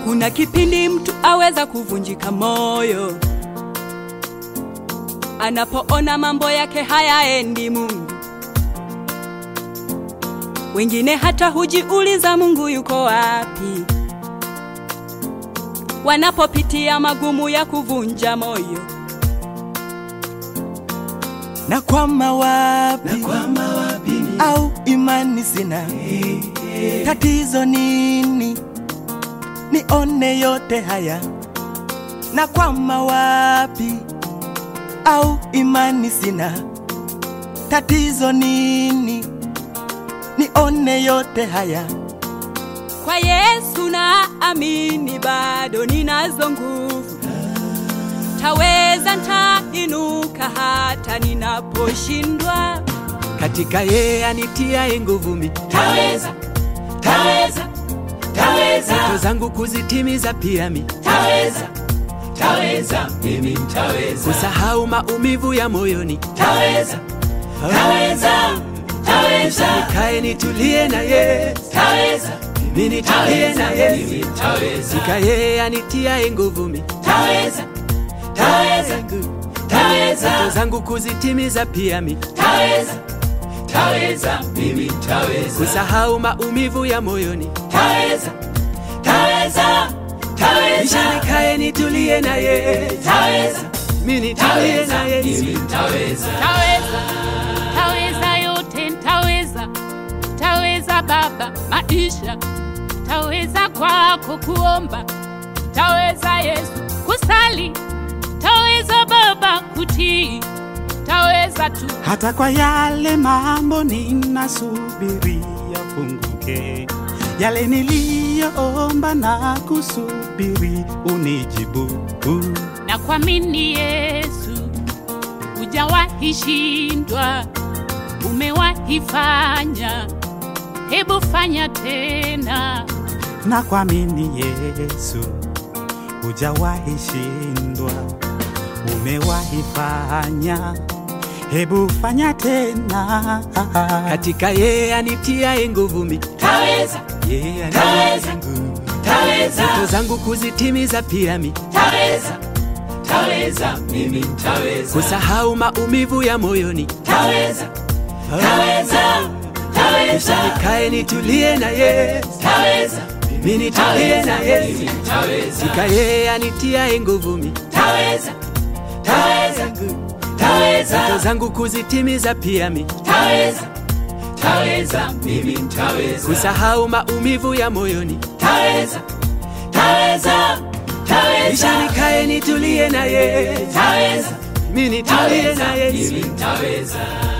Kuna kipindi mtu aweza kuvunjika moyo anapoona mambo yake hayaendi Mungu. Wengine hata hujiuliza Mungu yuko wapi, wanapopitia magumu ya kuvunja moyo. nakwama wapi, Nakwama wapi ni au imani sina? Tatizo nini? Nione yote haya, nakwama wapi, au imani sina? Tatizo nini? Nione yote haya, Kwa Yesu na amini, bado ninazo nguvu, taweza, ntainuka hata ninaposhindwa. katika yeye anitiaye nguvu mi taweza taweza taweza ndoto zangu kuzitimiza pia mi taweza taweza mimi ntaweza kusahau maumivu ya moyoni taweza taweza taweza nikae nitulie na ye taweza mimi nitulie na mimi ye ntaweza katika yeye anitiaye nguvu mi taweza taweza ndoto taweza zangu kuzitimiza pia mi taweza taweza mimi ntaweza kusahau maumivu ya moyoni taweza taweza kisha taweza nikae nitulie na ye taweza mimi nitulie na ye mimi ntaweza Taweza, taweza yote, ntaweza, taweza Baba maisha, taweza kwako kuomba, taweza Yesu kusali, taweza Baba kutii, taweza tu hata kwa yale mambo ninasubiri yafunguke, yale niliyoomba na kusubiri unijibu. na kuamini Yesu, hujawahi shindwa, umewahi fanya, hebu fanya tena. Na kuamini Yesu, hujawahi shindwa, umewahi fanya, hebu fanya tena. katika yeye anitiaye nguvu mi taweza yeye Taweza. anitiaye nguvu taweza ndoto zangu kuzitimiza pia mi taweza taweza mimi ntaweza kusahau maumivu ya moyoni taweza taweza kisha taweza nikae nitulie na ye taweza mimi nitulie na ye mimi ntaweza katika yeye anitiaye nguvu mi taweza taweza ndoto taweza zangu kuzitimiza pia mi taweza taweza mimi ntaweza kusahau maumivu ya moyoni taweza taweza kisha taweza nikae nitulie na ye taweza mimi nitulie na ye mimi ntaweza